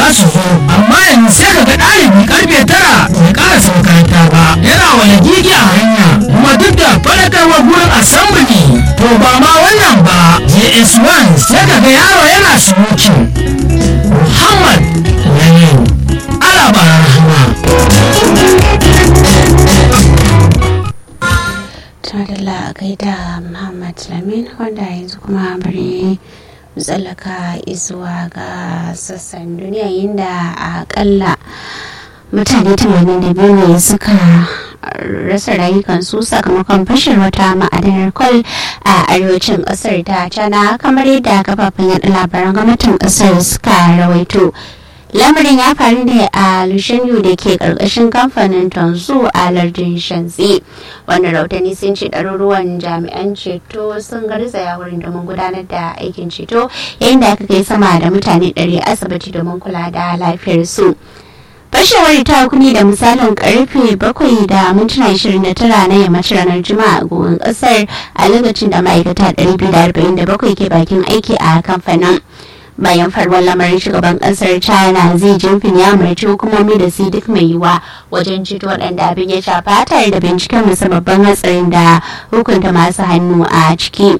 za su zo amma yanzu sai ka ga ɗalibi karfe tara bai ƙarasa makaranta ba yana wani gigi a hanya kuma duk da faɗakarwa gurin assembly to ba ma wannan ba js1 sai ka ga yaro yana smoking muhammad lamin alaba rahama Tunadala gaida Muhammad Lamin wanda yanzu kuma bari tsallaka izuwa ga sassan duniya inda akalla mutane 82 ne suka rasa rayukansu sakamakon fashin wata ma'adanar kwal a arewacin kasar ta cana kamar yadda kafafen yada labaran gwamnatin kasar suka rawaito lamarin ya faru ne a lushenyu da ke karkashin kamfanin tonsu a lardin shanzi wanda rautani sun ce ɗaruruwan jami'an ceto sun garzaya wurin domin gudanar da aikin ceto yayin da aka kai sama da mutane 100 asibiti domin kula da lafiyarsu fashewar ta hukumi da misalin karfe 7 da mintuna 29 na yammacin ranar juma'a a gogon kasar a lokacin da ma'aikata 247 ke bakin aiki a kamfanin bayan faruwar lamarin shugaban kasar china zai jinfin ya umarci hukumomi da su duk mai yiwa wajen ceto waɗanda abin ya shafa tare da binciken musu babban hatsarin da hukunta masu hannu a ciki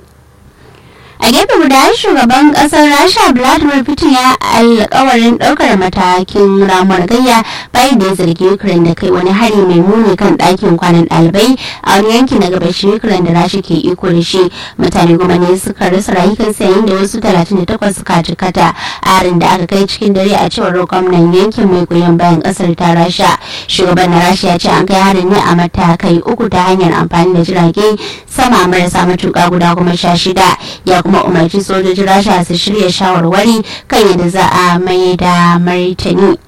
a gefe guda shugaban kasar rasha vladimir putin ya alkawarin daukar matakin ramuwar gayya bayan da ya zargi ukraine da kai wani hari mai muni kan ɗakin kwanan ɗalibai a wani yanki na gabashin ukraine da rasha ke iko da shi mutane goma ne suka rasa rayukansu yayin da wasu 38 suka jikata a harin da aka kai cikin dare a cewar gwamnan yankin mai goyon bayan kasar ta rasha shugaban na rasha ya ce an kai harin ne a matakai uku ta hanyar amfani da jirage sama marasa matuka guda kuma sha shida ya kuma umarci sojojin rasha su shirya shawarwari kan yadda za a mai da martani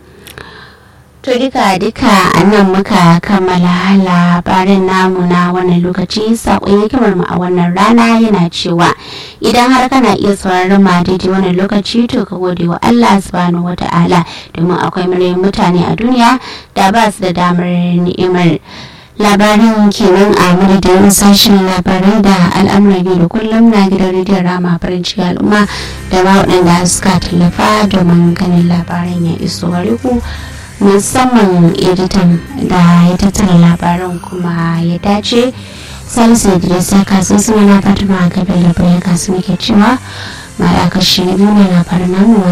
to duka duka a nan muka kammala labarin namu na wannan lokaci sakon hikimar mu a wannan rana yana cewa idan har kana iya sauraron ma daidai wannan lokaci to ka gode wa Allah subhanahu wata'ala domin akwai miliyan mutane a duniya da ba su da damar ni'imar labarin kenan a madadin sashen labarai da al'amuran yau da kullum na gidan rediyon rama farin ciki al'umma da ba waɗanda suka tallafa domin ganin labaran ya iso gare ku musamman editan da ya tattara labaran kuma ya dace salisu idris ya kasu suna na fatima gabe da bayan kasu muke cewa ma da kashi na biyu na labaran namu